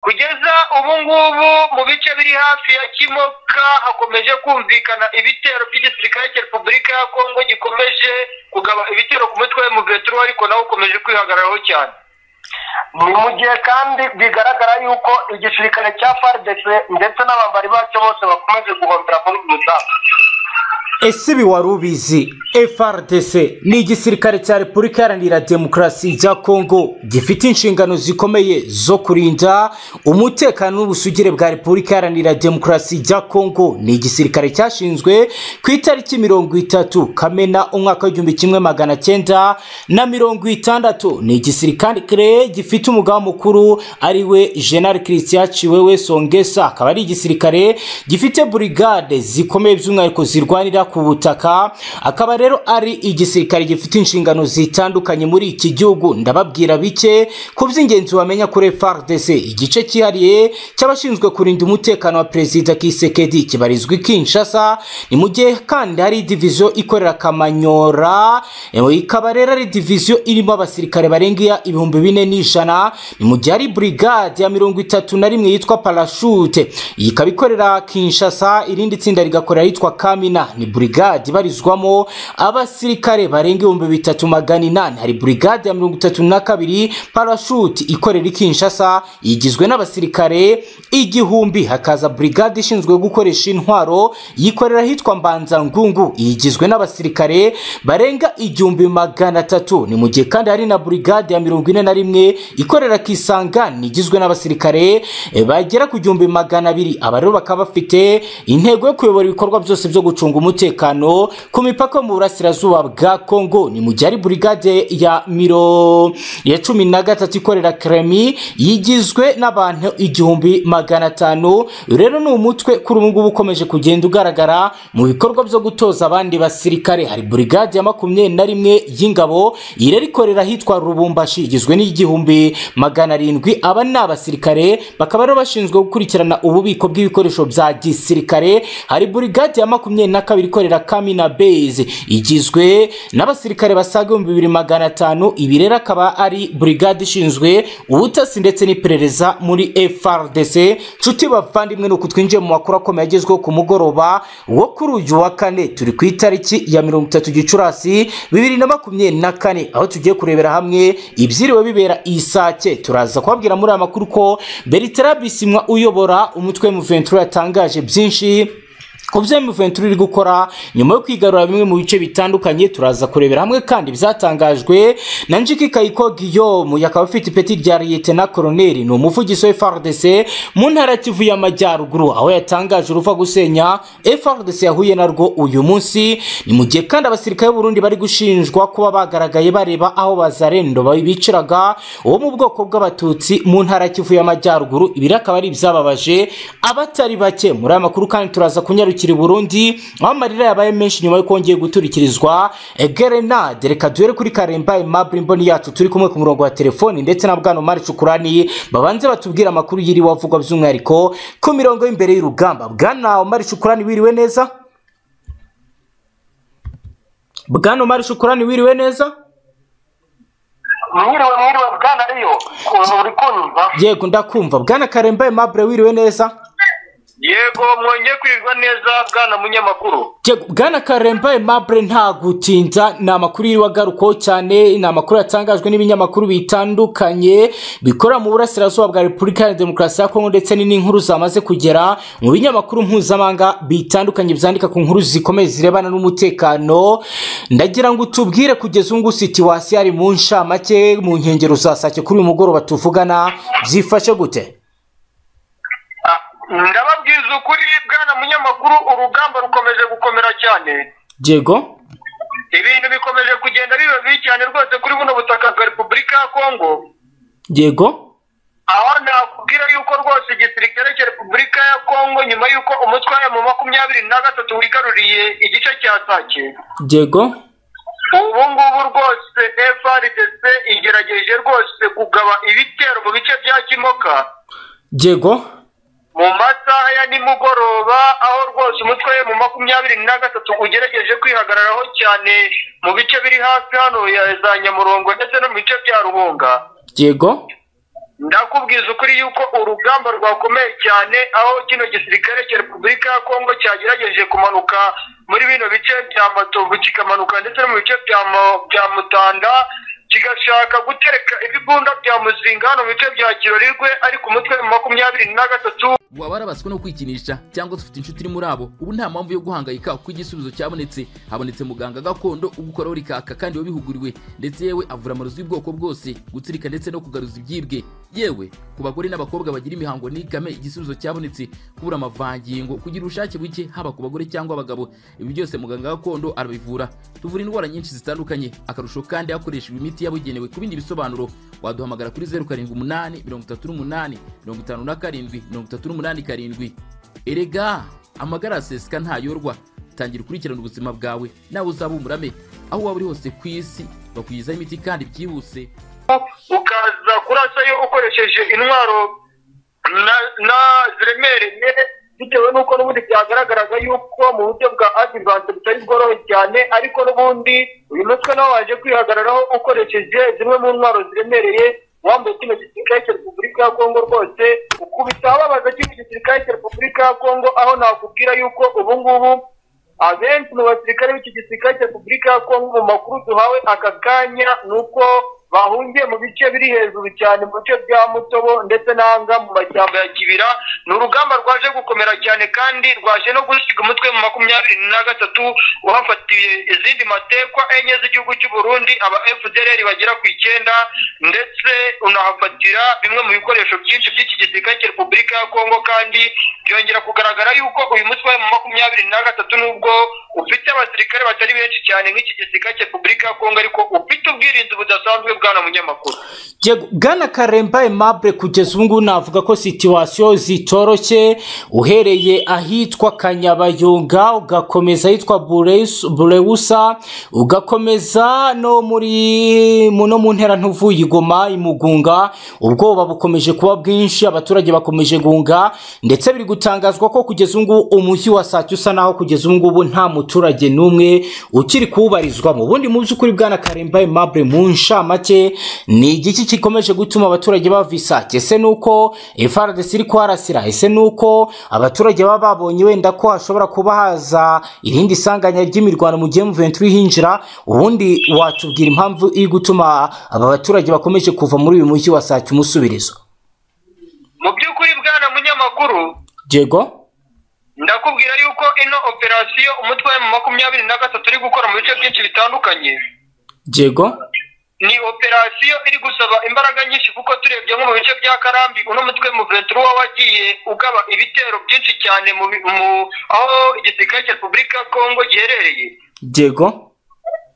kugeza ubu ngubu mu bice biri hafi ya kimoka hakomeje kumvikana ibitero by'igisirikare cya repubulika ya kongo gikomeje kugaba ibitero ku mutwe wa muventuro ariko nawe ukomeje kwihagararaho cyane ni mu gihe kandi bigaragara yuko igisirikare cya fardc ndetse n'abambari bacyo bose bakomeje guhombera muri uyu mudamu ese ibi wari ubizi frdc ni igisirikare cya repubulika iharanira demokarasi ya kongo gifite inshingano zikomeye zo kurinda umutekano n'ubusugire bwa repubulika iharanira demokarasi ya kongo ni igisirikare cyashinzwe ku itariki mirongo itatu kamena umwaka w'igihumbi kimwe magana cyenda na mirongo itandatu ni igisirikare gifite umugambi mukuru ari we jenali christian ciwewe songesa akaba ari igisirikare gifite burigade zikomeye by'umwihariko zirwanira ku butaka akaba rero ari igisirikare gifite inshingano zitandukanye muri iki gihugu ndababwira bike ku by'ingenzi wamenya kuri FARDC igice cyihariye cy'abashinzwe kurinda umutekano wa perezida Kisekedi kibarizwa i Kinshasa ni mu gihe kandi hari diviziyo ikorera Kamanyora Ewe, ikaba rero ari diviziyo irimo abasirikare barenga ibihumbi bine n'ijana ni mu gihe hari burigade ya mirongo itatu na rimwe yitwa parashute iyi ikaba ikorera Kinshasa irindi tsinda rigakorera yitwa Kamina ni burigade ibarizwamo abasirikare barenga ibihumbi bitatu magana inani hari burigade ya mirongo itatu na kabiri parashute ikorera i Kinshasa igizwe n'abasirikare igihumbi hakaza burigade ishinzwe gukoresha intwaro yikorera ahitwa Mbanzangungu igizwe n'abasirikare barenga igihumbi magana atatu ni mu gihe kandi hari na burigade ya mirongo ine na rimwe ikorera Kisangani igizwe n'abasirikare eh, bagera ku gihumbi magana abiri aba rero bakaba bafite intego yo kuyobora ibikorwa byose byo gucunga umutekano ku mipaka yo mu burasirazuba bwa Kongo ni mu gihe ari burigade ya miro ya cumi na gatatu ikorera Kremi yigizwe n'abantu igihumbi magana atanu rero ni umutwe kuri ubu ngubu ukomeje kugenda ugaragara mu bikorwa byo gutoza abandi basirikare hari burigade ya makumyabiri na rimwe y'ingabo iyi rero ikorera ahitwa Rubumbashi igizwe n'igihumbi magana arindwi aba ni abasirikare bakaba rero bashinzwe gukurikirana ububiko bw'ibikoresho bya gisirikare hari burigade ya makumyabiri na kabiri ikorera Kamina Base igizwe n'abasirikare basaga ibihumbi bibiri magana atanu ibi rero akaba ari burigade ishinzwe ubutasi ndetse n'iperereza muri FRDC nshuti bavandimwe ni uku twinjiye mu makuru akomeye agezweho ku mugoroba wo kuri uyu wa kane turi ku itariki ya mirongo itatu gicurasi bibiri na makumyabiri na kane aho tugiye kurebera hamwe ibyiriwe bibera isake turaza kubabwira muri aya makuru ko Bertrand Bisimwa uyobora umutwe M23 yatangaje byinshi kubyo M23 iri gukora nyuma yo kwigarura bimwe mu bice bitandukanye turaza kurebera hamwe kandi byatangajwe na Njiki Kayiko Guillaume yakaba afite ipeti rya Lieutenant Colonel ni umuvugizi wa FARDC mu ntara ya Kivu y'Amajyaruguru aho yatangaje uruva gusenya FARDC yahuye narwo uyu munsi ni mu gihe kandi abasirikare b'u Burundi bari gushinjwa kuba bagaragaye bareba aho bazarendo babiciraga uwo mu bwoko bw'abatutsi mu ntara ya Kivu y'Amajyaruguru ibi rero akaba ari ibyababaje abatari bake muri aya makuru kandi turaza kunyarukira kiri Burundi aho amarira yabaye menshi nyuma yo kongeye guturikirizwa Gerenade reka duhere kuri Karemba Aimable Imboni yacu turi kumwe ku murongo wa telefoni ndetse na Bwana Omar Cukurani babanze batubwira amakuru yiri wavugwa by'umwihariko ku mirongo y'imbere y'urugamba Bwana Omar Cukurani wiriwe neza Bwana Omar Cukurani wiriwe neza mwiriwe mwiriwe bwana ariyo ukuntu uri kunyumva yego ndakumva Bwana Karemba Aimable wiriwe neza yego mwongeye kwirwa neza bwana munyamakuru Yego, Bwana Karemba Aimable nta gutinda ni amakuru y'iwagarukaho cyane ni amakuru yatangajwe n'ibinyamakuru bitandukanye bikorera mu burasirazuba bwa Repubulika ya Demokarasi ya Kongo ndetse ni n'inkuru zamaze kugera mu binyamakuru mpuzamahanga bitandukanye byandika ku nkuru zikomeye zirebana n'umutekano ndagira ngo utubwire kugeza ubu ngubu situwasiyo ari mu ncamake mu nkengero za sake kuri uyu mugoroba tuvugana byifashe gute ndababwiza ukuri bwana munyamakuru urugamba rukomeje gukomera cyane Diego ibintu bikomeje kugenda biba bibi cyane rwose kuri buno butaka bwa repubulika ya kongo Diego aho nakubwira yuko rwose igisirikare cya repubulika ya kongo nyuma y'uko umutwe wa mu makumyabiri na gatatu wigaruriye igice cya sake Diego ubu ngubu rwose frdc igerageje rwose kugaba ibitero mu bice bya kimoka Diego mu masaha ya nimugoroba aho rwose umutwe we mu makumyabiri na gatatu ugerageje kwihagararaho cyane mu bice biri hafi hano ya za nyamurongo ndetse no mu bice bya ruhunga Diego ndakubwiza ukuri yuko urugamba rwakomeye cyane aho kino gisirikare cya repubulika ya kongo cyagerageje kumanuka muri bino bice bya matovu kikamanuka ndetse no mu bice bya Mo- bya mutanda kigashaka gutereka ibigunda bya muzinga hano mu bice bya kirorirwe ariko umutwe wa makumyabiri na gatatu waba warabaswe no kwikinisha cyangwa se ufite inshuti iri muri abo ubu nta mpamvu yo guhangayika kuko igisubizo cyabonetse habonetse muganga gakondo ugukoraho rikaka kandi wabihuguriwe ndetse yewe avura amarozi y'ubwoko bwose gutsirika ndetse no kugaruza ibyibwe yewe ku bagore n'abakobwa bagira imihango n'ikame igisubizo cyabonetse kubura amavangingo kugira ubushake buke haba ku bagore cyangwa abagabo ibi byose muganga gakondo arabivura tuvura indwara nyinshi zitandukanye akarusho kandi hakoreshejwe imiti yabugenewe ku bindi bisobanuro waduhamagara kuri zeru karindwi umunani mirongo itatu n'umunani mirongo itanu na karindwi mirongo itatu n'umunani karindwi erega amagara aseseka ntayorwa tangira ukurikirana ubuzima bwawe nawe uzaba umurame aho waba uri hose ku isi bakugezaho imiti kandi byihuse ukaza kurasayo ukoresheje intwaro na- na ziremereye bitewe n'uko n'ubundi byagaragaraga yuko mu buryo bwa adivanse butari bworohe cyane ariko n'ubundi uyu mutwe nawe waje kwihagararaho ukoresheje zimwe mu ntwaro ziremereye wambaye kino gisirikare cya repubulika ya kongo rwose ukubita ababaza kino gisirikare cya repubulika ya kongo aho nakubwira yuko ubu ngubu abenshi mu basirikare b'iki gisirikare cya repubulika ya kongo mu makuru duhawe aka kanya ni uko bahungiye mu bice biri hejuru cyane mu bice bya mutobo ndetse n'ahanga mu mashyamba ya kibira ni urugamba rwaje gukomera cyane kandi rwaje no gusiga umutwe mu makumyabiri na gatatu uhafatiye izindi matekwa enye z'igihugu cy'u Burundi aba FDLR bagera ku icyenda ndetse unahafatira bimwe mu bikoresho byinshi by'iki gisirikare cya repubulika ya kongo kandi byongera kugaragara yuko uyu mutwe wa makumyabiri na gatatu nubwo ufite abasirikare batari benshi cyane nk'iki gisirikare cya repubulika ya kongo ariko ufite ubwirinzi budasanzwe bwana munyamakuru Yego, Bwana Karemba Aimable kugeza ubu ngubu navuga ko situwasiyo zitoroshye uhereye ahitwa Kanyabayonga ugakomeza ahitwa Bureus- Bureusa ugakomeza no muri mu- no mu ntera ntuvuye igoma imugunga ubwoba bukomeje kuba bwinshi abaturage bakomeje gunga ndetse biri gutangazwa ko kugeza ubu ngubu umujyi wa Sake usa naho kugeza ubu ngubu nta muturage n'umwe ukiri kuwubarizwamo ubundi mu by'ukuri Bwana Karemba Aimable mu nshamake ni igiki gikomeje gutuma abaturage bava isake ese nuko FARDC iri kuharasira ese nuko abaturage baba babonye wenda ko hashobora kuba haza irindi sanganya ry'imirwano mu gihe M23 hinjira ubundi watubwira impamvu iri gutuma aba baturage bakomeje kuva muri uyu mujyi wa Sake umusubirizo mu by'ukuri bwana munyamakuru Diego ndakubwira yuko ino operasiyo umutwe wa makumyabiri na gatatu uri gukora mu bice byinshi bitandukanye Diego ni operasiyo iri gusaba imbaraga nyinshi kuko turebye nko mu bice bya karambi uno mutwe mu ventura wagiye ugaba ibitero byinshi cyane mu, bi- mu aho igisirikare cya repubulika ya kongo giherereye Diego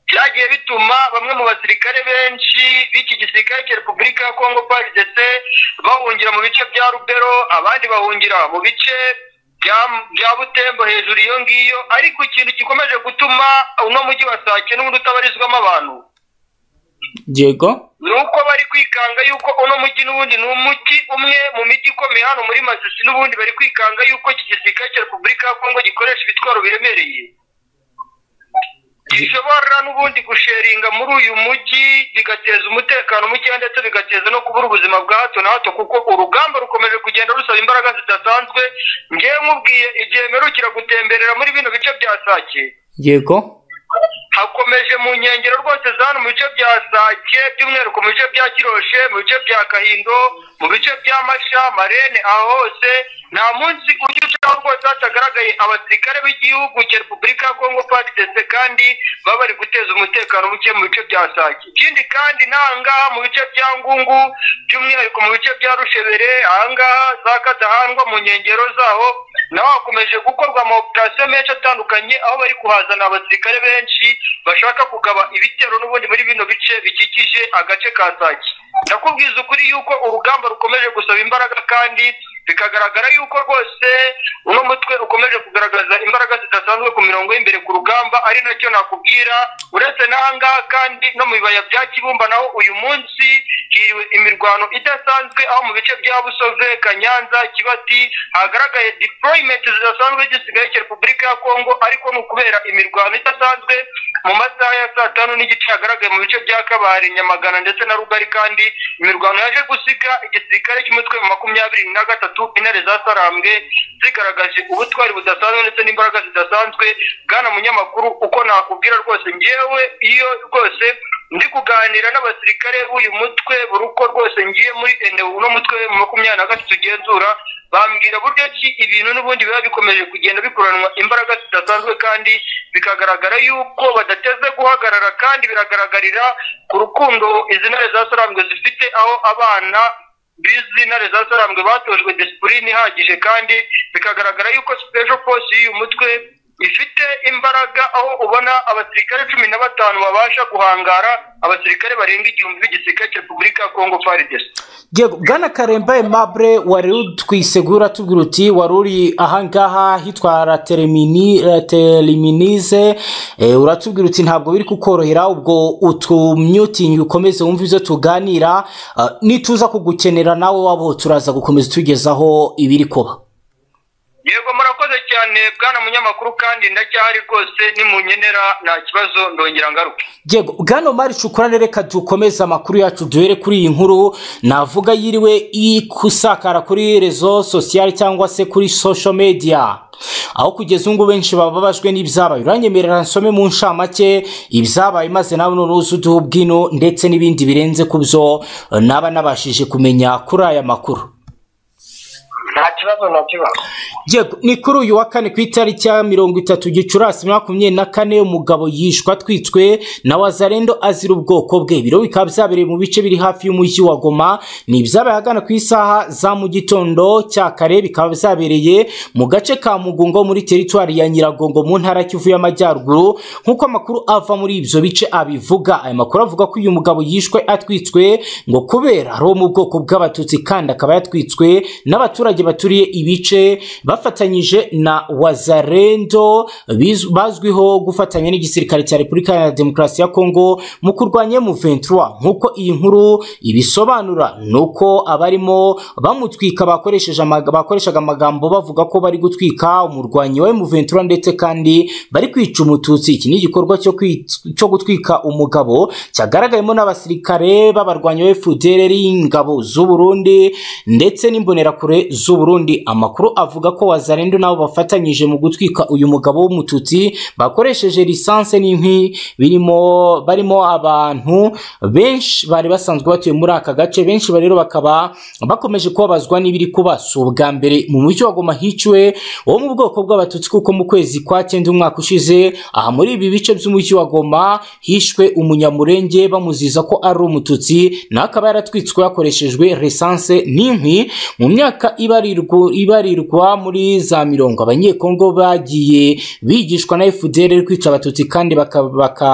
byagiye bituma bamwe mu basirikare benshi b'iki gisirikare cya repubulika ya kongo prdc bahungira mu bice bya rubero abandi bahungira mu bice bya- bya butembo hejuru iyo ngiyo ariko ikintu gikomeje gutuma uno mujyi wa sake n'ubundi utabarizwamo abantu Diego ni uko bari kwikanga yuko uno mujyi n'ubundi ni umujyi umwe mu mijyi ikomeye hano muri masisi n'ubundi bari kwikanga yuko iki gisirikare cya repubulika ya kongo gikoresha ibitwaro biremereye gishobora n'ubundi gusheringa muri uyu mujyi bigateza umutekano mukeya ndetse bigateza no kubura ubuzima bwa hato na hato kuko urugamba rukomeje kugenda rusaba imbaraga zidasanzwe ngewe nkubwiye igihe mperukira gutemberera muri bino bice bya sake Diego hakomeje mu nkengero rwose za hano mu bice bya sake by'umwihariko mu bice bya kiroshe mu bice bya kahindo mu bice bya masha marene aho hose nta munsi ujya ucaho rwose hatagaragaye abasirikare b'igihugu cya repubulika ya kongo pagitese kandi baba bari guteza umutekano muke mu bice bya sake ikindi kandi n'ahangaha mu bice bya ngungu by'umwihariko mu bice bya rushebere ahangaha za kadahandwa mu nkengero zaho naho hakomeje gukorwa ama operasiyo menshi atandukanye aho bari kuhazana abasirikare benshi bashaka kugaba ibitero n'ubundi muri bino bice bikikije agace ka sake ndakubwiza ukuri yuko urugamba rukomeje gusaba imbaraga kandi bikagaragara yuko rwose uno mutwe ukomeje kugaragaza imbaraga zidasanzwe ku mirongo y'imbere ku rugamba ari nacyo nakubwira uretse n'ahangaha kandi no mu bibaya bya kibumba naho uyu munsi hiriwe imirwano idasanzwe aho mu bice bya busoze kanyanza kibati hagaragaye deployment zidasanzwe z'igisigaye cya repubulika ya kongo ariko ni ukubera imirwano idasanzwe mu masaha ya saa tanu n'igice yagaragaye mu bice bya kabare nyamagana ndetse na rugari kandi imirwano yaje gusiga igisirikare cy'umutwe mu makumyabiri na gatatu intare za sarambwe zigaragaje ubutwari budasanzwe ndetse n'imbaraga zidasanzwe bwana munyamakuru uko nakubwira rwose ngewe iyo rwose ndi kuganira n'abasirikare b'uyu mutwe buri uko rwose ngiye muri ene uno mutwe mu makumyabiri na gatatu ugenzura bambwira buryo ki ibintu n'ubundi biba bikomeje kugenda bikoranwa imbaraga zidasanzwe kandi bikagaragara yuko badateze guhagarara kandi biragaragarira ku rukundo izi ntare za sarambwe zifite aho abana bizi ntare za sarambwe batojwe disipurine ihagije kandi bikagaragara yuko special force y'uyu mutwe ifite imbaraga aho ubona abasirikare cumi na batanu babasha guhangara abasirikare barenga igihumbi b'igisirikare cya repubulika ya kongo faridesi Yego, bwana karemba aimable wari utwisegura tubwira uti wari uri ahangaha hitwa Raterimini- rateriminize Eh, uratubwira uti ntabwo biri kukorohera ubwo utumyutingi ukomeze wumve ibyo tuganira Ah, nituza kugukenera nawe wabo turaza gukomeza tugezaho ibiri kuba yego murakoze cyane bwana munyamakuru kandi ndacyahari rwose nimunyenera nta kibazo ndongera ngaruke Yego, bwana Omar Shukurane reka dukomeze amakuru yacu duhere kuri iyi nkuru navuga yiriwe ikusakara kuri rezo sosiyali cyangwa se kuri social media aho kugeza ubu ngubu benshi baba babajwe n'ibyabaye uranyemerera nsome mu ncamake ibyabaye maze nawe none uze uduhe ubwino ndetse n'ibindi birenze ku byo eh, naba nabashije kumenya kuri aya makuru nta kibazo na kibazo Yego, ni kuri uyu wa kane ku itariki ya mirongo itatu gicurasi makumyabiri na kane umugabo yishwe atwitswe na wazarendo azira ubwoko bwe ibiro bikaba byabereye mu bice biri hafi y'umujyi wa goma ni ibyabaye ahagana ku isaha za mu gitondo cya kare bikaba byabereye mu gace ka mugungo muri teritwari ya nyiragongo mu ntara ya kivu y'amajyaruguru nk'uko amakuru ava muri ibyo bice abivuga aya makuru avuga ko uyu mugabo yishwe atwitswe ngo kubera ari uwo mu bwoko bw'abatutsi kandi akaba yatwitswe n'abaturage baturiye ibice bafatanyije na wazarendo biz- bazwiho gufatanya n'igisirikare cya repubulika ya demokarasi ya kongo mu kurwanya M23 nk'uko iyi nkuru ibisobanura ni uko abarimo bamutwika bakoresheje amaga- bakoreshaga amagambo bavuga ko bari gutwika umurwanyi wa M23 ndetse kandi bari kwica umututsi iki ni igikorwa cyo kwic- cyo gutwika umugabo cyagaragayemo n'abasirikare b'abarwanyi ba FDLR ingabo z'u Burundi ndetse n'imbonerakure z'u Burundi amakuru avuga ko wazarendo nabo bafatanyije mu gutwika uyu mugabo w'umututsi bakoresheje lisanse n'inkwi birimo barimo abantu benshi bari basanzwe batuye muri aka gace benshi ba rero bakaba bakomeje kubabazwa n'ibiri kuba si ubwa mbere mu mujyi wa Goma hiciwe wo mu bwoko bw'abatutsi kuko mu kwezi kwa cyenda umwaka ushize aha muri ibi bice by'umujyi wa Goma hishwe umunyamurenge bamuziza ko ari umututsi nawe akaba yaratwitswe hakoreshejwe lisanse n'inkwi mu myaka ibarirwa ibarirwa muri za mirongo abanyekongo bagiye bigishwa na FDL kwica abatutsi kandi baka-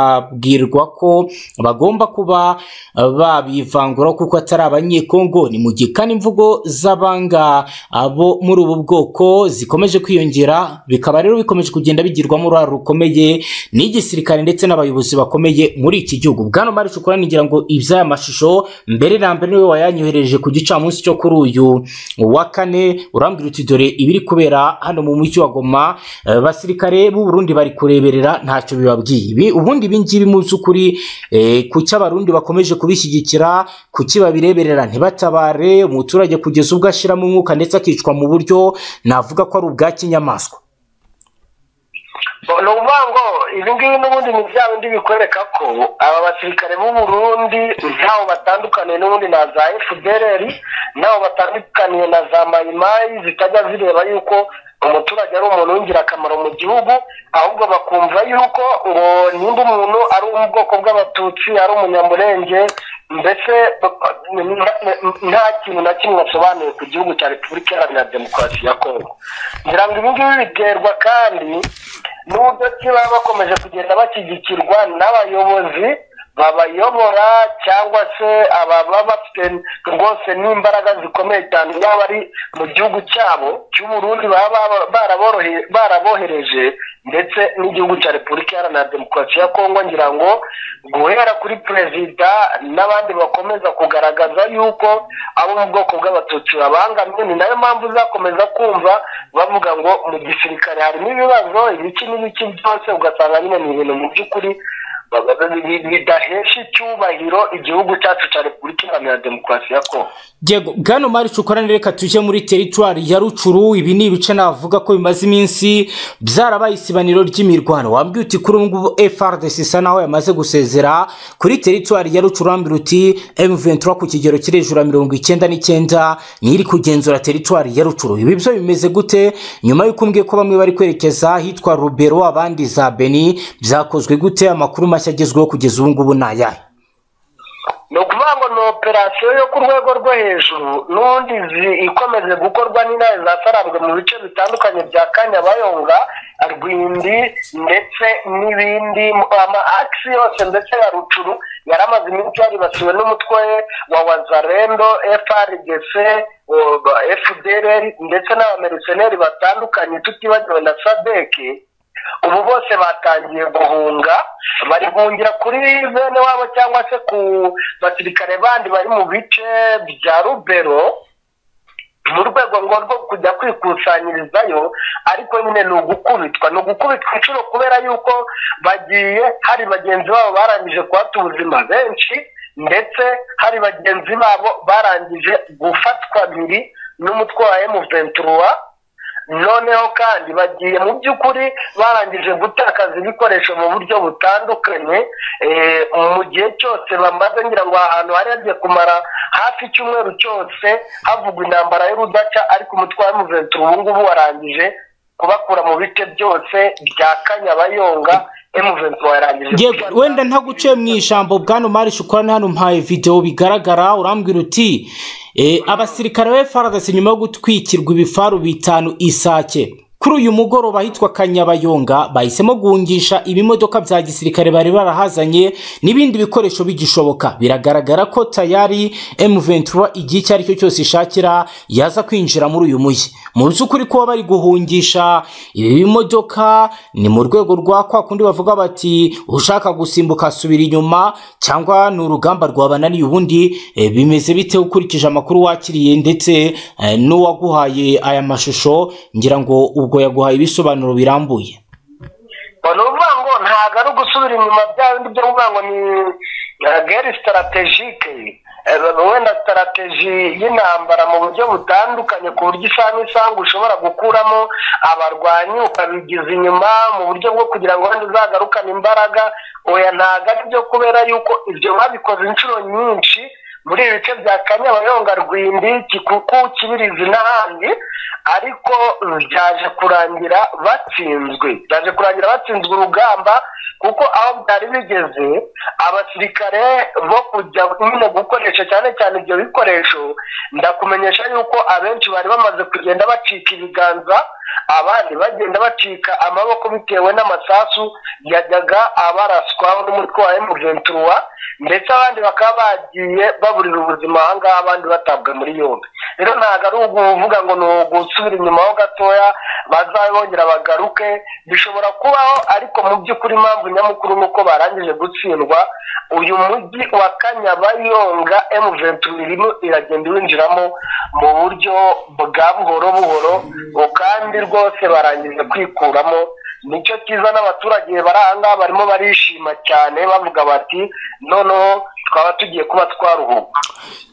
bakabwirwa ko bagomba kuba eh, babivanguraho kuko atari abanyekongo ni mu gihe kandi imvugo z'abanga abo muri ubu bwoko zikomeje kwiyongera bikaba rero bikomeje kugenda bigirwamo uruhare rukomeye n'igisirikare ndetse n'abayobozi bakomeye muri iki gihugu bwana mari shukura nigira ngo iby'aya mashusho mbere na mbere niwe wayanyohereje ku gicamunsi cyo kuri uyu wa kane urambwira uti dore ibiri kubera hano mu mujyi wa goma eh, basirikare b'u Burundi bari kureberera ntacyo bibabwiye ibi ubundi ibi ngibi mu by'ukuri eh, ku cy'abarundi bakomeje kubishyigikira ku kibabireberera ntibatabare umuturage kugeza ubwo ashiramo umwuka ndetse akicwa mu buryo navuga ko ari ubwa kinyamaswa ni ukuvuga ngo ibi ngibi n'ubundi ni bya bindi bikwereka ko aba basirikare b'u Burundi ntaho batandukaniye n'ubundi na za FDLR ntaho batandukaniye na za mayimayi zitajya zireba yuko umuturage ari umuntu w'ingirakamaro mu gihugu ahubwo bakumva yuko ngo nimba umuntu ari uwo mu bwoko bw'abatutsi ari umunyamurenge mbese nta kintu na kimwe asobanuye ku gihugu cya repubulika iharanira demokarasi ya kongo ngira ngo ibi ngibi biterwa kandi n'uburyo ki baba bakomeje kugenda bashyigikirwa n'abayobozi babayobora cyangwa se ababa bafite rwose n'imbaraga zikomeye cyane yaba ari mu gihugu cyabo cy'uburundi baba baraborohe- barabohereje ndetse n'igihugu cya repubulika iharanira demokarasi ya kongo ngira ngo guhera kuri perezida n'abandi bakomeza kugaragaza yuko abo mu bwoko bw'abatutsi babangamiwe ni nayo mpamvu uzakomeza kumva bavuga ngo mu gisirikare harimo ibibazo ibiki n'ibiki byose ugasanga nyine ni ibintu mu by'ukuri bidahesha icyubahiro igihugu cyacu cya repubulika iharanira demokarasi ya kongo Diego, bwana Omar Cukorani reka tujye muri teritwari ya Rucuru ibi ni ibice navuga ko bimaze iminsi byarabaye isibaniro ry'imirwano wambwiye uti kuri ubu ngubu FRDC isa naho yamaze gusezera kuri teritwari ya Rucuru wambwira uti M23 ku kigero kiri hejuru ya mirongo icyenda n'icyenda niyo iri kugenzura teritwari ya Rucuru ibi byo bimeze gute nyuma y'uko umbwiye ko bamwe bari kwerekeza ahitwa Rubero abandi za Beni byakozwe gute amakuru mashya agezweho kugeza ubu ngubu ni ayahe ni ukuvuga ngo ni operasiyo yo ku rwego rwo hejuru n'undi zi- ikomeje gukorwa n'intare zasarambwe mu bice bitandukanye bya kanyabayonga rwindi ndetse n'ibindi ama akisi yose ndetse ya rucuru yari amaze iminsi yaribasiwe n'umutwe wa wazarendo frdc o- ba- fdr ndetse n'abameriseneri batandukanye tutibagiwe na sadeke ubu bose batangiye guhunga bari guhungira kuri bene wabo cyangwa se ku basirikare bandi bari mu bice bya rubero mu rwego ngo rwo kujya kwikusanyirizayo ariko nyine ni ugukubitwa ni ugukubitwa inshuro kubera yuko bagiye hari bagenzi babo barangije kuhata ubuzima benshi ndetse hari bagenzi babo barangije gufatwa biri n'umutwe wa emu ventura noneho kandi bagiye mu by'ukuri barangije gutakaza ibikoresho mu buryo butandukanye eh, mu gihe cyose bamaze ngira ngo ahantu hari hagiye kumara hafi icyumweru cyose havugwa intambara y'urudaca ariko umutwe wa muventura ubu ngubu warangije kubakura mu bice byose bya kanyabayonga emuventura yarangije Yego, wenda ntaguciye mu ijambo bwana Omar Shukrani hano mpaye video bigaragara urambwira uti eh, abasirikare ba FARDC nyuma yo gutwikirwa ibifaru bitanu isake kuri uyu mugoroba ahitwa Kanyabayonga bahisemo guhungisha ibimodoka bya gisirikare bari barahazanye n'ibindi bikoresho bigishoboka biragaragara ko tayari M23 igihe icyo ari cyo cyose ishakira yaza kwinjira muri uyu mujyi mu by'ukuri kuba bari guhungisha ibi bimodoka ni mu rwego rwa kwa kundi bavuga bati ushaka gusimbuka asubira inyuma cyangwa ni urugamba rwabananiye ubundi eh, bimeze bite ukurikije amakuru wakiriye ndetse eh, n'uwaguhaye aya mashusho ngira ngo ubwo yaguhaye ibisobanuro birambuye ni ukuvuga ngo ntabwo ari ugusubira inyuma bya bindi byo kuvuga ngo ni gere sitaratejike wenda sitarateji y'intambara mu buryo butandukanye ku buryo isaha n'isambu ushobora gukuramo abarwanyi ukabigiza inyuma mu buryo bwo kugira ngo wenda uzagarukane imbaraga oya ntabwo ari byo kubera yuko ibyo babikoze inshuro nyinshi muri ibi bice bya kanyabayonga rwindi kikuku kibirizi n'ahandi ariko byaje kurangira batsinzwe byaje kurangira batsinzwe urugamba kuko aho byari bigeze abasirikare bo kujya nyine gukoresha cyane cyane ibyo bikoresho ndakumenyesha yuko abenshi bari bamaze kugenda bacika ibiganza abandi bagenda bacika amaboko bitewe n'amasasu yajyaga abaraswa n'umutwe wa emugentuwa ndetse abandi bakaba bagiye baburira ubuzima aha ngaha abandi batabwa muri yombi rero ntabwo ari ukuvuga ngo ni ugusubira inyuma ho gatoya bazabongera bagaruke bishobora kubaho ariko mu by'ukuri impamvu nyamukuru ni uko barangije gutsindwa uyu mujyi wa kanyabayonga emu ventura irimo iragenda iwinjiramo mu buryo bwa buhoro buhoro ubu kandi rwose barangije kwikuramo nicyo cyiza n'abaturage bari aha ngaha barimo barishima cyane bavuga bati noneho twaba tugiye kuba twaruhuka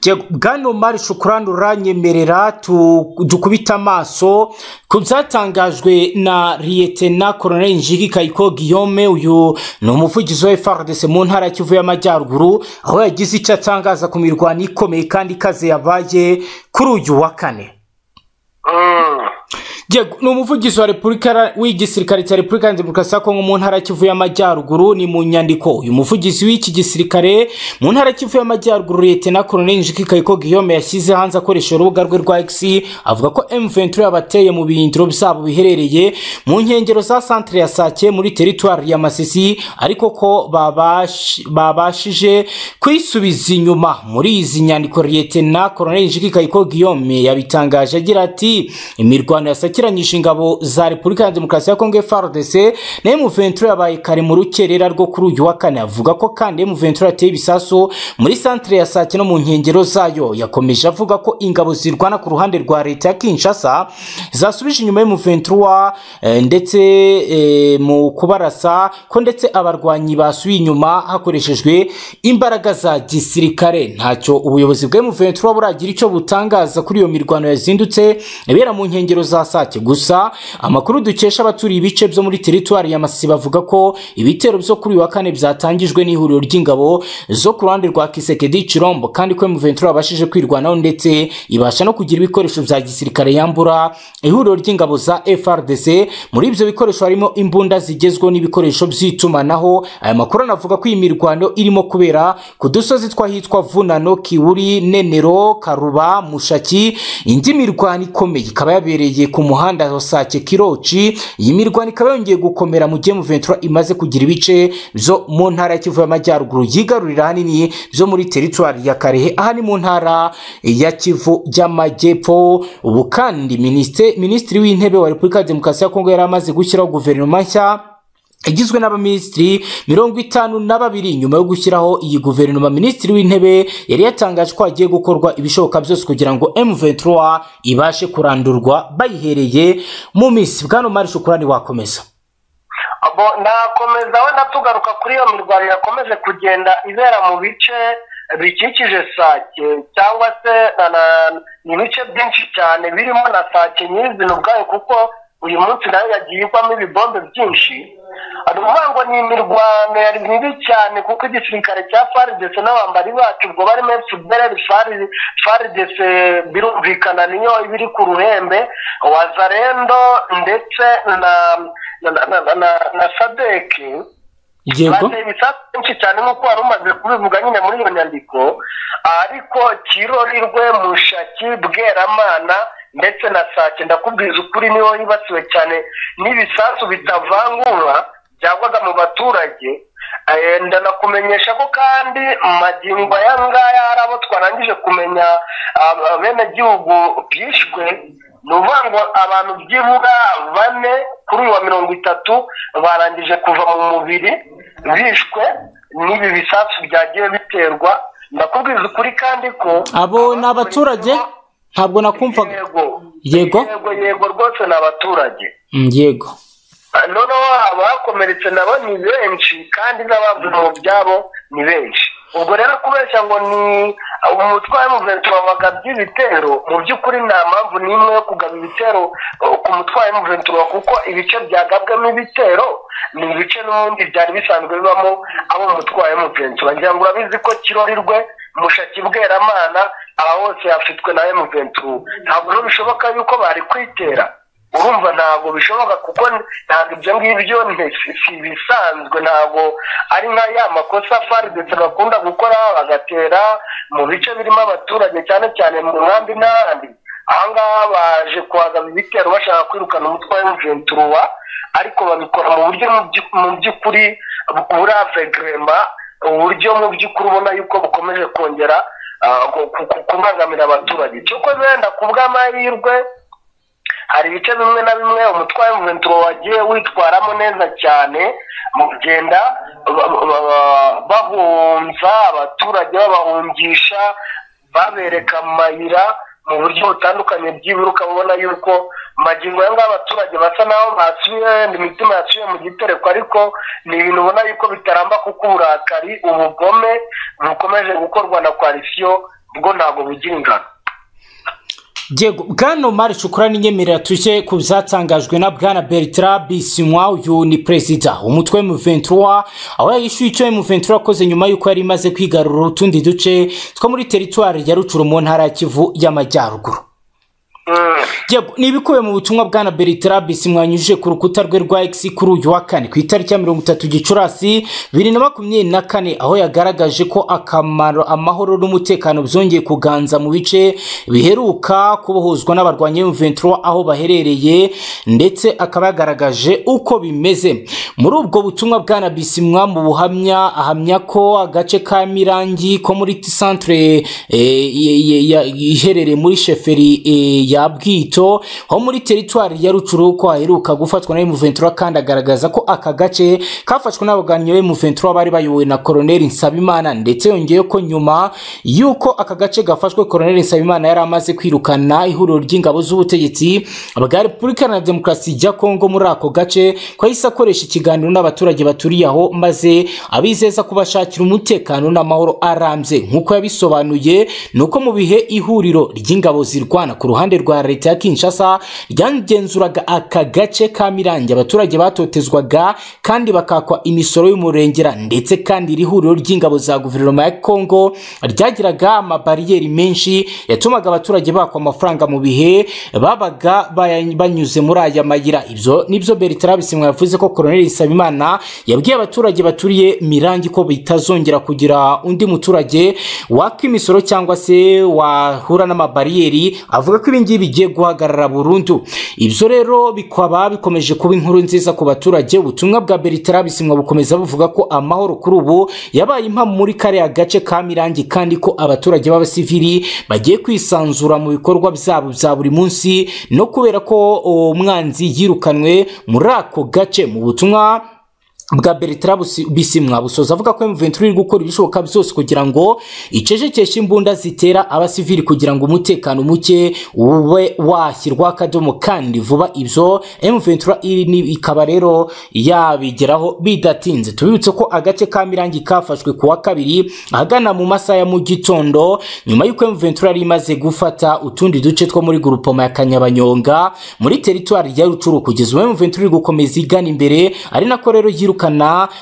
Diego, bwana Omar Shukrani uranyemerera tu- dukubite amaso ku byatangajwe na Liyetena Colonel Njigi Kayiko Guillaume uyu ni umuvugizi wa FARDC mu ntara ya Kivu y'Amajyaruguru aho yagize icyo atangaza ku mirwano ikomeye kandi ikaze yabaye kuri uyu wa kane Mm. Yego, ni umuvugizi wa repubulika ra- w'igisirikare cya repubulika ya demokarasi ya kongo mu ntara ya kivu y'amajyaruguru ni mu nyandiko uyu muvugizi w'iki gisirikare mu ntara ya kivu y'amajyaruguru leta koloneli njiki kayiko guillaume yashyize hanze akoresha urubuga rwe rwa x avuga ko m23 yabateye mu bihindiro byabo biherereye mu nkengero za centre ya sake muri teritwari ya masisi ariko ko babash- babashije kwisubiza inyuma muri izi nyandiko leta koloneli njiki kayiko guillaume yabitangaje agira ati imirwano yasakiranyije ingabo za repubulika ya demokarasi ya kongo frdc na m23 yabaye kare mu rukerera rwo kuri uyu wa kane avuga ko kandi m23 yateye ibisasu muri santere ya sake no mu nkengero zayo yakomeje avuga ko ingabo zirwana ku ruhande rwa leta ya kinshasa zasubije inyuma m23 eh, ndetse eh, mu kubarasa ko ndetse abarwanyi basubiye inyuma hakoreshejwe imbaraga za gisirikare ntacyo ubuyobozi bwa m23 buragira icyo butangaza kuri iyo mirwano yazindutse ibera mu nkengero za sake gusa amakuru dukesha abaturiye ibice byo muri teritwari ya masisi bavuga ko ibitero byo kuri uyu wa kane byatangijwe n'ihuriro ry'ingabo zo ku ruhande rwa kisekedi cirombo kandi ko m23 yabashije kwirwanaho ndetse ibasha no kugira ibikoresho bya gisirikare yambura ihuriro ry'ingabo za frdc muri ibyo bikoresho harimo imbunda zigezweho n'ibikoresho by'itumanaho aya makuru anavuga ko iyi mirwano irimo kubera ku dusozi tw'ahitwa vunano kiwuri nenero karuba mushaki indi mirwano ikomeye ikaba yabereye ku muhanda wa sake kiroci iyi mirwano ikaba yongeye gukomera mu gihe M23 imaze kugira ibice byo mu ntara ya kivu y'amajyaruguru yigarurira ahanini byo muri teritwari ya karehe aha ni mu ntara ya kivu y'amajyepfo ubu kandi minisite- minisitiri w'intebe wa repubulika ya demokarasi ya kongo yari amaze gushyiraho guverinoma nshya igizwe n'abaminisitiri mirongo itanu na babiri nyuma yo gushyiraho iyi guverinoma minisitiri w'intebe yari yatangaje ko hagiye gukorwa ibishoboka byose kugira ngo m23 ibashe kurandurwa bayihereye mu minsi bwana mari shukurani wakomeza abo nakomeza wenda tugaruka kuri iyo mirwano yakomeje kugenda ibera mu bice bikikije sake cyangwa se na na- ni ibice byinshi cyane birimo na sake nyirizina ubwayo kuko uyu munsi nayo yagiye igwamo ibibombe byinshi ukuvuga ngo ni imirwano yari mibi cyane kuko igisirikare cya faridese n'abambari bacu ubwo barimo efubereri faridese birumvikana niyo iba iri ku ruhembe wazarendo ndetse na na na na- na na sadeke yego bateye ibisasu byinshi cyane nk'uko wari umaze kubivuga nyine muri iyo nyandiko ariko kirorirwe mushaki bweramana ndetse na sake ndakubwiza ukuri niho yibasiwe cyane n'ibisasu bitavangura byagwaga mu baturage Eh, ndanakumenyesha ko kandi magingo aya ngaya hari abo twarangije kumenya bene gihugu bishwe ni ukuvuga ngo abantu byibura bane kuri uyu wa mirongo itatu barangije kuva mu mubiri bishwe n'ibi bisasu byagiye biterwa ndakubwiza ukuri kandi ko abo ni abaturage ntabwo nakumvaga yego Yego? yego yego rwose ni abaturage Mm, yego noneho abakomeretse nabo ni benshi kandi n'abavuye mu byabo ni benshi ubwo rero kubeshya ngo ni umutwe wa muventi wabagabye ibitero mu by'ukuri nta mpamvu n'imwe yo kugaba ibitero uh, ku mutwe wa muventi kuko ibice byagabwamo ibitero ni ibice n'ubundi byari bisanzwe bibamo abo mu mutwe wa muventi ngira ngo urabizi ko kirorirwe mushaki bweramana aba hose yafitwe na muventi ntabwo rero bishoboka yuko bari kwitera urumva ntabwo bishoboka kuko ntabwo ibyo ngibyo nte- si si ibisanzwe ntabwo ari nka ya makosa fari ndetse bakunda gukora bagatera mu bice birimo abaturage cyane cyane mu nkambi n'ahandi ahangaha baje kuhagaba ibitero bashaka kwirukana umutwe wa mventuruwa ariko babikora mu buryo mu by'u- mu by'ukuri buri avegrema uburyo mu by'ukuri ubona yuko bukomeje kongera ah, ku- ku- kubangamira abaturage cyokoze wenda ku bw'amahirwe hari ibice bimwe na bimwe umutwe wa mventuro wagiye witwaramo neza cyane mu kugenda ba- ba- ba- bahunza abaturage babahungisha babereka amayira mu buryo butandukanye byibura ukabona yuko magingo ya ngaya abaturage basa naho basubiye imitima yasubiye mu gitereko ariko ni ibintu ubona yuko bitaramba kuko uburakari ubugome bukomeje gukorwa na koalisiyo bwo ntabwo bugira ingano Yego, bwana Omar Shukura n'inyemerera tuje ku byatangajwe na bwana Bertrand Bisimwa uyu ni perezida umutwe M23 aho yishyuye icyo M23 yakoze nyuma y'uko yari imaze kwigarurira utundi duce two muri teritwari ya Rucuru mu ntara ya Kivu y'amajyaruguru Yego, ni ibikubiye mu butumwa bwana Bertrabis mwanyujije ku rukuta rwe rwa X kuri uyu wa kane ku itariki ya mirongo itatu Gicurasi bibiri na makumyabiri na kane aho yagaragaje ko akamaro amahoro n'umutekano byongeye kuganza mu bice biheruka kubohozwa n'abarwanya M23 aho baherereye ndetse akaba yagaragaje uko bimeze muri ubwo butumwa bwana Bisimwa mu buhamya ahamya ko agace ka Mirangi ko muri centre eh, ye- ye- ya- iherereye muri sheferi eh, ya bwito ho muri teritwari ya rucuru ko haheruka gufatwa na M23 kandi agaragaza ko aka gace kafashwe n'abaganyi ba M23 bari bayobowe na Colonel Nsabimana ndetse yongeye ko nyuma y'uko aka gace gafashwe Colonel Nsabimana yari amaze kwirukana ihuriro ry'ingabo z'ubutegetsi bwa Repubulika na Demokarasi ya Kongo muri ako gace ko yahise akoresha ikiganiro n'abaturage baturiye aho maze abizeza kubashakira umutekano n'amahoro arambye nk'uko yabisobanuye ni uko mu bihe ihuriro ry'ingabo zirwana ku ruhande rwa leta ya Kinshasa ryagenzuraga aka gace ka Mirangi abaturage batotezwaga kandi bakakwa imisoro y'umurengera ndetse kandi iri huriro ry'ingabo za guverinoma ya Kongo ryagiraga amabariyeri menshi yatumaga abaturage bakwa amafaranga mu bihe babaga baya- banyuze muri aya mayira ibyo nibyo Bertrand Bisimwa yavuze ko Colonel Nsabimana yabwiye abaturage baturiye Mirangi ko bitazongera kugira undi muturage waka imisoro cyangwa se wahura n'amabariyeri avuga ko ibingibi bigiye guhagarara burundu ibyo rero bikaba bikomeje kuba inkuru nziza ku baturage ubutumwa bwa Bertrand Bisimwa bukomeza buvuga ko amahoro kuri ubu yabaye impamo muri kariya gace ka Mirangi kandi ko abaturage b'abasivili bagiye kwisanzura mu bikorwa byabo bya buri munsi no kubera ko uwo mwanzi yirukanwe muri ako gace mu butumwa bwa Bertrand Busi- Bisimwa busoza avuga ko M23 iri gukora ibishoboka byose kugira ngo icecekeshe imbunda zitera abasivili kugira ngo umutekano muke ube washyirwa akadomo kandi vuba ibyo M23 iri ni- ikaba rero yabigeraho bidatinze tubibutse ko agace ka Mirangi kafashwe ku wa kabiri ahagana mu masaha ya mu gitondo nyuma y'uko M23 yari imaze gufata utundi duce two muri grupoma ya Kanyabanyonga muri teritwari ya Rucuru kugeza ubu M23 iri gukomeza igana imbere ari nako rero yirukana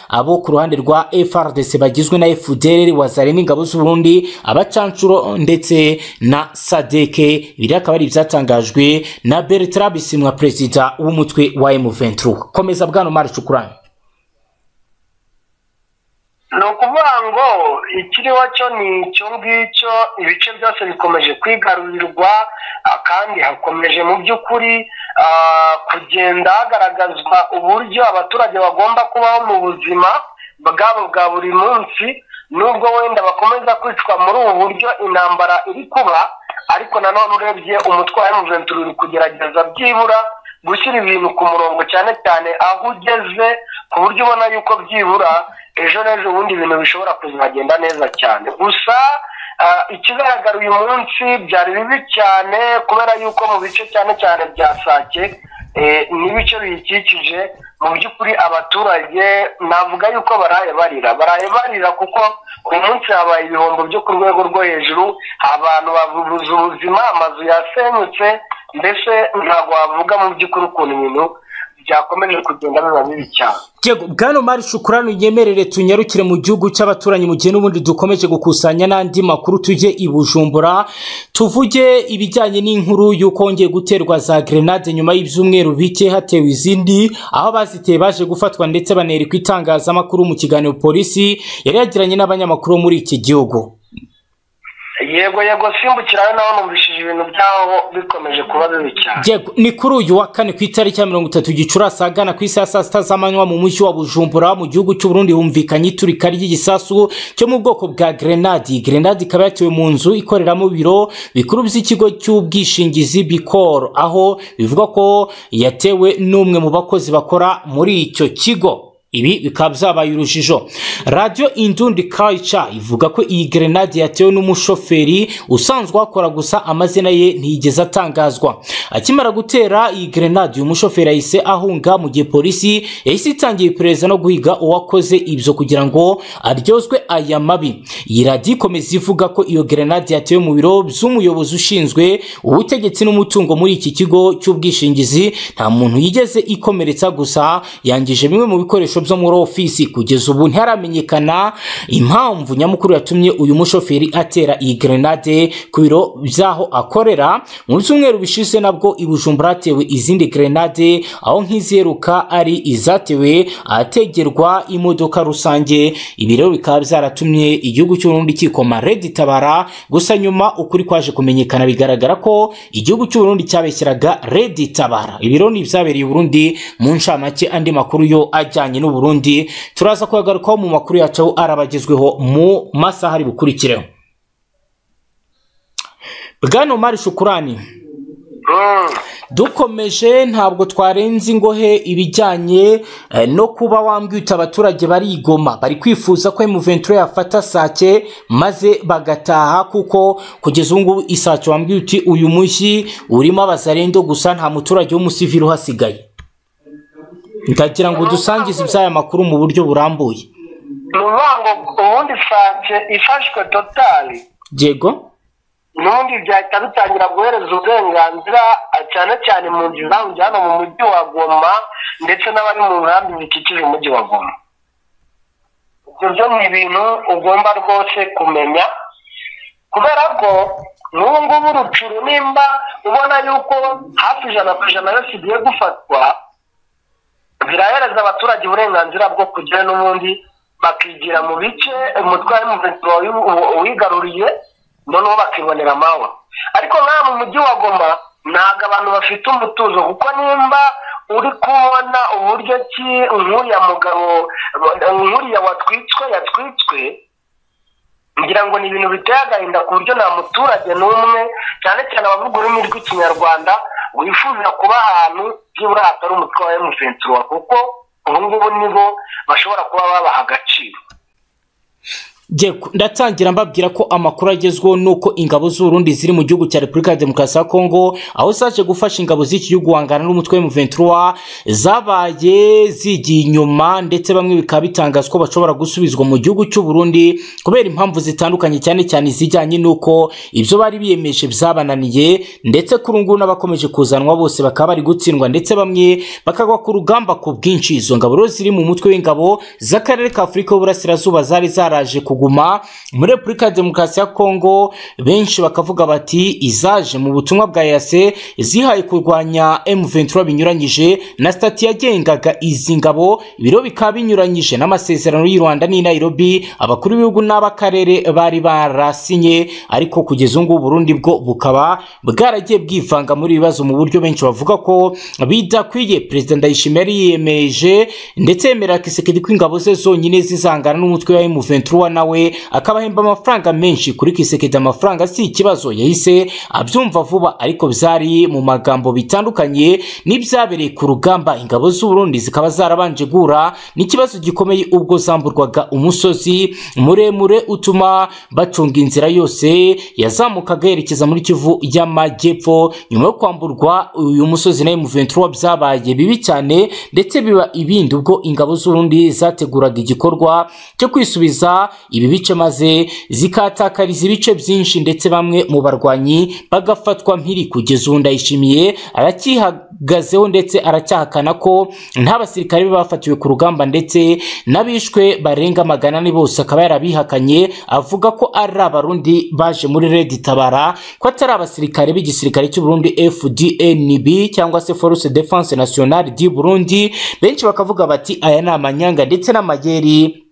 abo ku ruhande rwa FRDC bagizwe na FDLR wazare n'ingabo z'Uburundi abacancuro ndetse na Sadeke biri akaba ari ibyatangajwe na Bertrand Bisimwa perezida w'umutwe wa M23 komeza bwana Omar Cukurani ni ukuvuga ngo ikiriho cyo ni icyo ngicyo ibice byose bikomeje kwigarurirwa ah, kandi hakomeje mu by'ukuri ah, kugenda hagaragazwa uburyo abaturage bagomba kubaho mu buzima bwabo bwa buri munsi nubwo wenda bakomeza kwicwa muri ubu buryo intambara iri kuba ariko nanone urebye umutwe wa M23 uri kugerageza byibura gushyira ibintu ku murongo cyane cyane aho ugeze ku buryo ubona yuko byibura ejo n'ejo ubundi ibintu bishobora kuzagenda neza cyane gusa ah, ikigaragara uyu munsi byari bibi cyane kubera yuko mu bice cyane cyane bya sake eh, n'ibice biyikikije mu by'ukuri abaturage navuga yuko baraye barira baraye barira kuko uyu munsi habaye ibihombo byo ku rwego rwo hejuru abantu babuze ubuzima amazu yasenyutse mbese ntabwo wavuga mu by'ukuri ukuntu ibintu byakomeje kugenda biba bibi cyane Yego bwana Omar Shukurani unyemerere tunyarukire mu gihugu cy'abaturanyi mu gihe n'ubundi dukomeje gukusanya n'andi makuru tujye i Bujumbura tuvuge ibijyanye n'inkuru y'uko hongeye guterwa za grenade nyuma y'ibyumweru bike hatewe izindi aho baziteye baje gufatwa ndetse banerekwa itangazamakuru mu kiganiro polisi yari yagiranye n'abanyamakuru bo muri iki gihugu yego yego simbukirayo nawe numvishije ibintu byaho bikomeje kuba bibi cyane Yego, ni kuri uyu wa kane ku itariki ya mirongo itatu gicurasi ahagana ku isaha ya saa sita z'amanywa mu mujyi wa bujumbura mu gihugu cy'u Burundi humvikanye iturika ry'igisasu cyo mu bwoko bwa grenadi grenadi ikaba yatewe mu nzu ikoreramo ibiro bikuru by'ikigo cy'ubwishingizi bikoro aho bivuga ko yatewe n'umwe mu bakozi bakora muri icyo kigo ibi bikaba byabaye urujijo radiyo indundi kayica ivuga ko iyi gerenade yatewe n'umushoferi usanzwe akora gusa amazina ye ntiyigeze atangazwa akimara gutera iyi gerenade uyu mushoferi yahise ahunga mu gihe polisi yahise itangiye iperereza no guhiga uwakoze ibyo kugira ngo aryozwe aya mabi iyi radiyo ikomeza ivuga ko iyo gerenade yatewe mu biro by'umuyobozi ushinzwe ubutegetsi n'umutungo muri iki kigo cy'ubwishingizi nta muntu yigeze ikomeretsa gusa yangije bimwe mu bikoresho byo muri ofisi kugeza ubu ntiharamenyekana impamvu nyamukuru yatumye uyu mushoferi atera iyi grenade ku biro by'aho akorera mu byumweru bishize nabwo i bujumbura hatewe izindi grenade aho nk'iziheruka ari izatewe ahategerwa imodoka rusange ibi rero bikaba byaratumye igihugu cy'uburundi kikoma redi tabara gusa nyuma ukuri kwaje kumenyekana bigaragara ko igihugu cy'uburundi cyabeshyeraga redi tabara ibi rero ni ibyabereye i burundi mu ncamake andi makuru yo ajyanye n'uburundi turaza kuyagarukaho mu makuru yacu arabagezweho mu masaha ari bukurikireho bwana omar shukurani dukomeje ntabwo twarenze ingohe ibijyanye eh, no kuba wambwita abaturage barigoma bari kwifuza ko emuventure yafata sake maze bagataha kuko kugeza ubu ngubu isake wambwiye uti uyu mujyi urimo abazarendo gusa nta muturage w'umusivili uhasigaye ndagira ngo dusangize iby'aya makuru mu buryo burambuye ni ukuvuga ngo ubundi sake ifashwe totali yego ubundi byahita bitangira guhereza uburenganzira cyane cyane mu nzu zambye hano mu mujyi wa goma ndetse n'abari mu nkambi zikikije umujyi wa goma ibyo byo ni ibintu ugomba rwose kumenya kubera ko n'ubu ngubu urucuru nimba ubona yuko hafi ijana ku ijana yose igiye gufatwa birahereza abaturage uburenganzira bwo kujyayo n'ubundi bakigira mu bice umutware w'umuvetero wigaruriye noneho bakibonera amahoro ariko nka mu mujyi wa goma ntabwo abantu bafite umutuzo kuko nimba uri kubona uburyo ki nk'uriya mugabo nk'uriya watwitswe yatwitswe ngira ngo ni ibintu biteye agahinda ku buryo nta muturage n'umwe cyane cyane abavuga ururimi rw'ikinyarwanda wifuza kuba ahantu byibura hatari umutwe wa emusensuwa kuko ubu ngubu nibo bashobora kuba babaha agaciro Yego, ndatangira mbabwira ko amakuru agezweho nuko ingabo z'Urundi ziri mu gihugu cya Repubulika ya Demokarasi ya Kongo aho zaje gufasha ingabo z'iki gihugu guhangana n'umutwe M23 zabaye zigiye inyuma ndetse bamwe bikaba bitangazwa ko bashobora gusubizwa mu gihugu cy'u Burundi kubera impamvu zitandukanye cyane cyane izijyanye nuko ibyo bari biyemeje byabananiye ndetse kuri ubu ngubu n'abakomeje kuzanwa bose bakaba bari gutsindwa ndetse bamwe bakagwa ku rugamba ku bwinshi izo ngabo rero ziri mu mutwe w'ingabo z'akarere ka Afurika y'Uburasirazuba zari zaraje ku kuguma muri repubulika ya demokarasi ya kongo benshi bakavuga bati izaje mu butumwa bwa yase zihaye kurwanya m23 binyuranyije na stati yagengaga izi ngabo ibiro bikaba binyuranyije n'amasezerano y'u rwanda n'i nairobi abakuru b'ibihugu n'ab'akarere bari barasinye ariko kugeza ubu ngubu burundi bwo bukaba bwaragiye bwivanga muri ibi bibazo mu buryo benshi bavuga ko bidakwiye perezida ndayishimiye yiyemeje ndetse yemera kisekedi ko ingabo ze zonyine zizangana n'umutwe wa m23 nawe nawe akabahemba amafaranga menshi kuri kisekedi amafaranga si ikibazo yahise abyumva vuba ariko byari mu magambo bitandukanye n'ibyabereye ku rugamba ingabo z'uburundi zikaba zarabanje guhura n'ikibazo gikomeye ubwo zamburwaga umusozi muremure utuma bacunga inzira yose yazamukaga yerekeza muri kivu y'amajyepfo nyuma yo kwamburwa uyu musozi nawe mu 23 byabaye bibi cyane ndetse biba ibindi ubwo ingabo z'urundi zateguraga igikorwa cyo kwisubiza ibi bice maze zikatakariza ibice byinshi ndetse bamwe mu barwanyi bagafatwa mpiri kugeza ubu ndayishimiye aracyihagazeho ndetse aracyahakana ko nta basirikare be bafatiwe ku rugamba ndetse n'abishwe barenga magana ane bose akaba yarabihakanye avuga ko ari abarundi baje muri redi tabara ko atari abasirikare b'igisirikare cy'u Burundi FDNB cyangwa se Force Defense Nationale du Burundi benshi bakavuga bati aya ni amanyanga ndetse n'amageri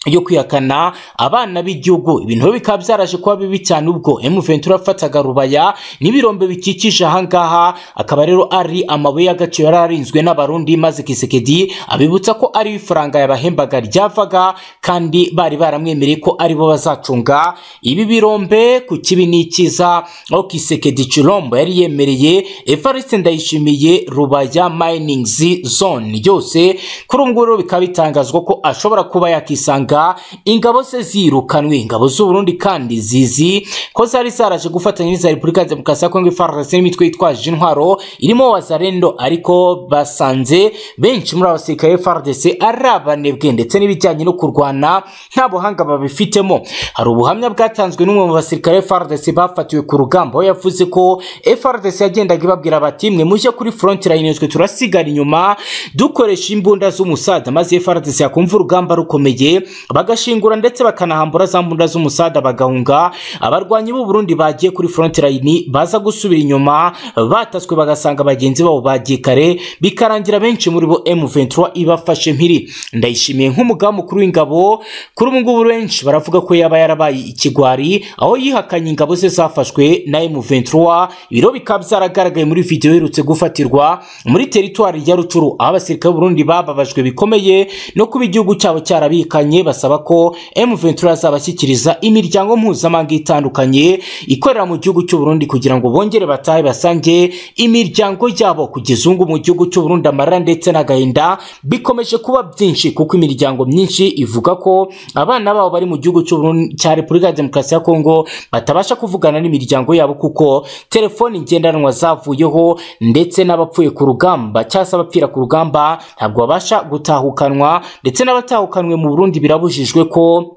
yo kwihakana abana b'igihugu ibintu bikaba byaraje kuba bibi cyane ubwo M23 afataga rubaya n'ibirombe bikikije ahangaha akaba rero ari amabuye y'agaciro yari arinzwe n'abarundi maze Kisekedi abibutsa ko ari ifaranga yabahembaga ryavaga kandi bari baramwemereye ko aribo bazacunga ibi birombe ku kibi n'ikiza aho Kisekedi Chilombo yari yemereye Evariste Ndayishimiye Rubaya Mining Zone yose kuri ubu ngubu rero bikaba bitangazwa ko ashobora kuba yakisanga guhiga ingabo ze zirukanwe ingabo z'u Burundi kandi zizi ko zari zaraje gufatanya n'iza Repubulika ya Demokarasi ya Kongo FARDC n'imitwe yitwaje intwaro irimo Wazarendo ariko basanze benshi muri abasirikare ba FARDC ari abanebwe ndetse n'ibijyanye no kurwana nta buhanga babifitemo hari ubuhamya bwatanzwe n'umwe mu basirikare ba FARDC bafatiwe ku rugamba aho yavuze ko FARDC yagendaga ibabwira bati mwe mujye kuri front line twe turasigara inyuma dukoresha imbunda z'umusada maze FARDC yakumva urugamba rukomeye bagashingura ndetse bakanahambura za mbunda z'umusada bagahunga abarwanyi b'u Burundi bagiye kuri front line baza gusubira inyuma bataswe bagasanga bagenzi babo bagiye kare bikarangira benshi muri bo M23 ibafashe mpiri ndayishimiye nk'umugamu mukuru w'ingabo kuri ubu ngubu benshi baravuga ko yaba yarabaye ikigwari aho yihakanye ingabo ze zafashwe na M23 ibiro bikaba byaragaragaye muri video iherutse gufatirwa muri teritwari ya Rucuru aho abasirikare b'u Burundi bababajwe bikomeye no kuba igihugu cyabo cyarabikanye basaba ko M23 azabashyikiriza imiryango mpuzamahanga itandukanye ikorera mu gihugu cy'u Burundi kugira ngo bongere batahe basange imiryango yabo kugeza ubu mu gihugu cy'u Burundi amarira ndetse n'agahinda bikomeje kuba byinshi kuko imiryango myinshi ivuga ko abana babo bari mu gihugu cy'u Burundi cya Repubulika ya Demokarasi ya Kongo batabasha kuvugana n'imiryango yabo kuko telefoni ngendanwa zavuyeho ndetse n'abapfuye ku rugamba cyangwa se abapfira ku rugamba ntabwo babasha gutahukanwa ndetse n'abatahukanwe mu Burundi birabujijwe ko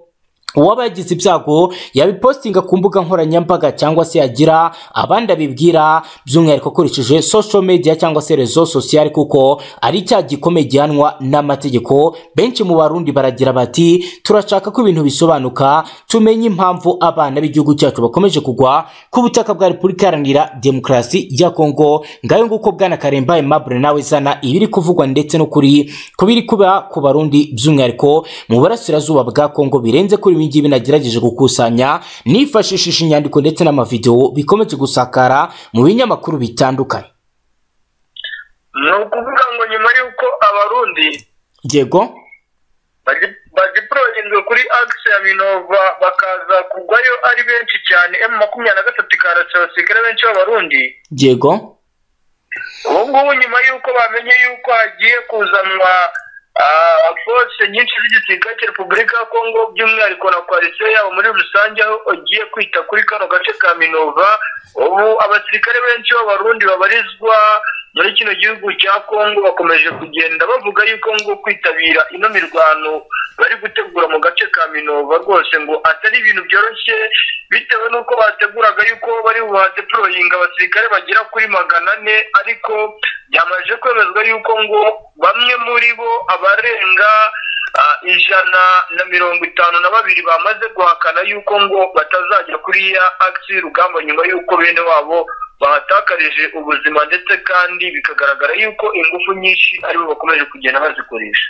uwaba yagize ibyago yabipostinga ku mbuga nkoranyambaga cyangwa se yagira abandi abibwira by'umwihariko akoresheje social media cyangwa se rezo sociale kuko ari cya gikomeye gihanwa n'amategeko benshi mu barundi baragira bati turashaka ko ibintu bisobanuka tumenye impamvu abana b'igihugu cyacu bakomeje kugwa ku butaka bwa repubulika iharanira demokarasi ya kongo ngayo nguko bwana karemba aimable nawe zana ibiri kuvugwa ndetse no kuri kubiri kuba ku barundi by'umwihariko mu burasirazuba bwa kongo birenze kuri ibi ngibi nagerageje gukusanya nifashishije inyandiko ndetse n'amavidewo bikomeje gusakara mu binyamakuru bitandukanye ni ukuvuga ngo nyuma y'uko abarundi yego bagiproyinzwe kuri agisi ya minova bakaza kugwayo ari benshi cyane emu makumyabiri na gatatu ikaratse abasirikare benshi b'abarundi yego ubu ngubu nyuma y'uko bamenye y'uko hagiye kuzanwa force nyinshi z'igisirikare cya repubulika ya kongo by'umwihariko na koalisiyo yabo muri rusange aho ugiye kwita kuri kano gace ka minova ubu abasirikare benshi b'abarundi babarizwa muri kino gihugu cya kongo bakomeje kugenda bavuga yuko ngo kwitabira ino mirwano bari gutegura mu gace ka minova rwose ngo atari ibintu byoroshye bitewe n'uko bateguraga yuko bari buhate poroyinga abasirikare bagera kuri magana ane ariko byamaze kwemezwa yuko ngo bamwe muri bo abarenga ijana na mirongo itanu na babiri bamaze guhakana yuko ngo batazajya kuri ya agisi y'urugamba nyuma y'uko bene wabo bahatakarije ubuzima ndetse kandi bikagaragara yuko ingufu nyinshi aribo bakomeje kugenda bazikoresha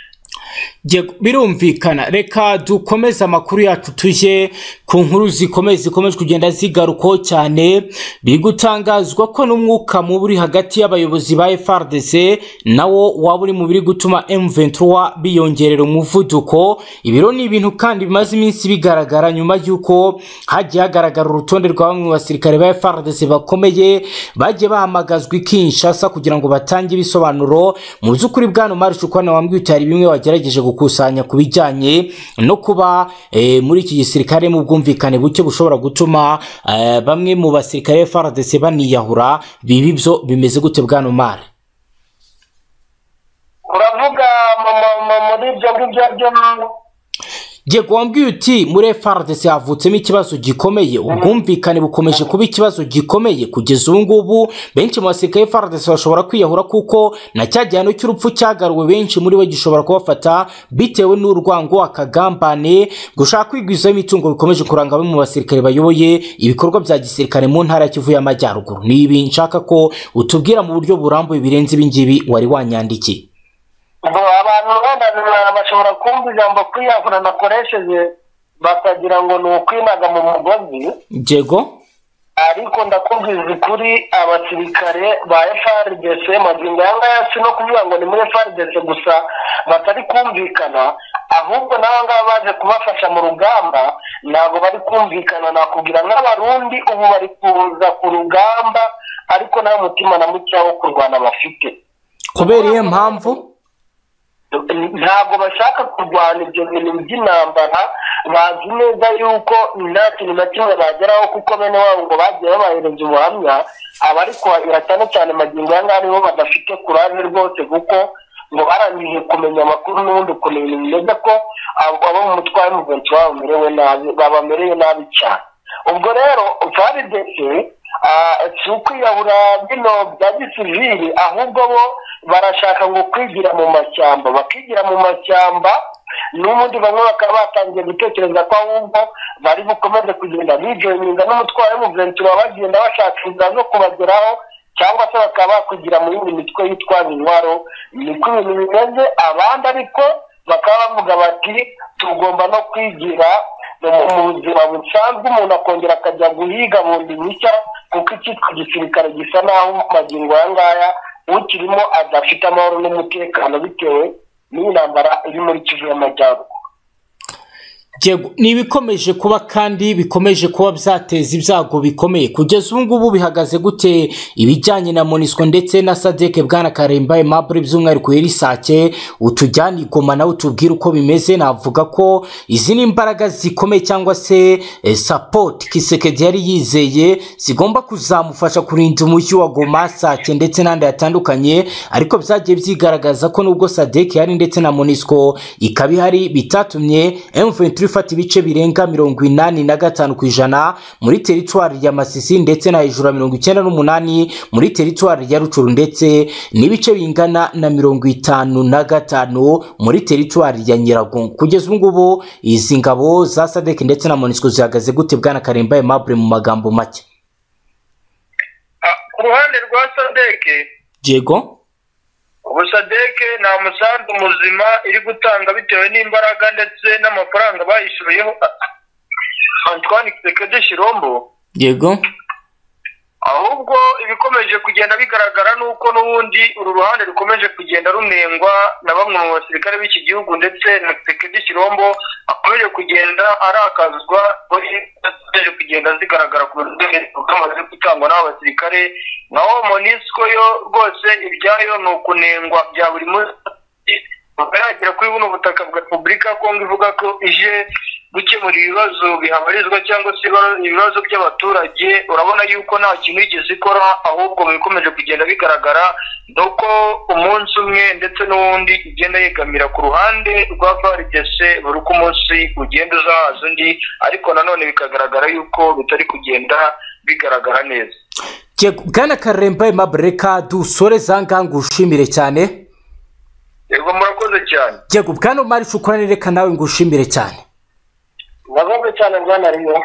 birumvikana reka dukomeze amakuru yacu tujye ku nkuru zikomeye zikomeje kugenda zigarukaho cyane biri gutangazwa ko n'umwuka mubi uri hagati y'abayobozi ba FRDC nawo waba uri mu biri gutuma M23 biyongerera umuvuduko ibiro ni ibintu kandi bimaze iminsi bigaragara nyuma y'uko hagiye hagaragara urutonde rwa bamwe mu basirikare ba FRDC bakomeye bagiye bahamagazwa i Kinshasa kugira ngo batange ibisobanuro mu by'ukuri bwana Omar Shukwana wambwiye utari bimwe wagira yagerageje gukusanya ku bijyanye no kuba eh, muri iki gisirikare mu bwumvikane buke bushobora gutuma eh, bamwe mu basirikare FARDC baniyahura bibi byo bimeze gute bwana Omar uravuga muri ibyo ngibyo byo Diego wambwiye uti muri FARDC havutsemo ikibazo gikomeye ubwumvikane bukomeje kuba ikibazo gikomeye kugeza ubu ngubu benshi mu basirikare FARDC bashobora kwiyahura kuko na cya gihano cy'urupfu cyagaruwe benshi muri bo gishobora kubafata bitewe n'urwango akagambane gushaka kwigwizaho imitungo bikomeje kuranga bamwe mu basirikare bayoboye ibikorwa bya gisirikare mu ntara ya Kivu y'Amajyaruguru ni ibi nshaka ko utubwira mu buryo burambuye birenze ibi ngibi wari wanyandikiye abantu bana bashobora kumva ijambo kwiyahura nakoresheje bakagira ngo ni ukwinaga mu mugozi Diego ariko ndakubwiza ukuri abasirikare ba FRDC magingo aya ngaya si no kuvuga ngo ni muri FRDC gusa batari kumvikana ahubwo n'aba ngaba baje kubafasha mu rugamba ntabwo bari kumvikana nakubwira nk'abarundi ubu bari kuza ku rugamba ariko nta mutima na muke wo kurwana bafite kubera iyo mpamvu ntabwo bashaka kurwana ibyo bintu by'intambara bazi neza yuko nta kintu na kimwe bageraho kuko bene wabo ngo bagiye babahereza ubuhamya abari kuhahira cyane cyane magingo aya ngaya nibo badafite kuraje rwose kuko ngo barangije kumenya amakuru n'ubundi ukuntu ibintu bimeze ko abo mu mutware w'umugenzi wabo bamerewe nabi babamereye nabi cyane ubwo rero faridese si ukwiyahura bino bya gisivili ahubwo bo barashaka ngo kwigira mu mashyamba bakigira mu mashyamba n'ubundi bamwe bakaba batangiye gutekereza ko ahubwo bari bukomeze kugenda bijoyinga n'umutwaro w'umuventura bagenda bashaka inzira zo kubageraho cyangwa se bakaba bakugira mu yindi mitwe yitwaza intwaro niko ibintu bimeze abandi ariko bakaba bavuga bati tugomba no kwigira mu buzima busanzwe umuntu akongera akajya guhiga bundi bushya kuko icyitwa igisirikare gisa naho magingo aya ngaya ukirimo adafite amahoro n'umutekano bitewe n'iyi ntambara iri muri kivu y'amajyaruguru ni ibikomeje kuba kandi bikomeje kuba byateza ibyago bikomeye kugeza ubu ngubu bihagaze gute ibijyanye na monisco ndetse na sadeke bwana karemba emabure by'umwihariko yerisake utujyane igoma nawe utubwire uko bimeze navuga ko izi ni imbaraga zikomeye cyangwa se sapoti kisekedi yari yizeye zigomba kuzamufasha kurinda umujyi wa goma sake ndetse n'andi yatandukanye ariko byagiye byigaragaza ko nubwo sadeke yari ndetse na monisco ikaba ihari bitatumye emuventi ifata ibice birenga mirongo inani na gatanu ku ijana muri teritwari ya masisi ndetse na hejuru ya mirongo icyenda n'umunani muri teritwari ya rucuru ndetse n'ibice bingana na mirongo itanu na gatanu muri teritwari ya nyiragongo kugeza ubu ngubu izi ngabo za sadek ndetse na monisco zihagaze gute bwana karemba aimable mu magambo make ku ruhande rwa sadeke yego ubusadeke nta musanzu muzima iri gutanga bitewe n'imbaraga ndetse n'amafaranga bayishyuriyeho antoine kisekedi shirombo yego ahubwo ibikomeje kugenda bigaragara ni uko n'ubundi uru ruhande rukomeje kugenda runengwa na bamwe mu basirikare b'iki gihugu ndetse na kisekedi shirombo akomeje kugenda arakazwa akomeje kugenda zigaragara ku rwego rw'amazi gutangwa n'abo basirikare naho monisco yo rwose ibyayo ni ukunengwa bya buri munsi bakayagera kuri buno butaka bwa repubulika ya kongo ivuga ko ije gukemura ibibazo bihabarizwa cyangwa se ibibazo by'abaturage urabona yuko nta kintu yigeze ikora ahubwo mu bikomeje kugenda bigaragara ni uko umunsi umwe ndetse n'uwundi igenda yegamira ku ruhande rwa varidese buri uko umunsi ugenda uzahaza undi ariko nanone bikagaragara yuko bitari kugenda bigaragara neza bwana karemba aimable dusore za nganga ushimire cyane yego murakoze cyane yego bwana mari shukura nereka nawe ngo ushimire cyane navuze cyane bwana riyo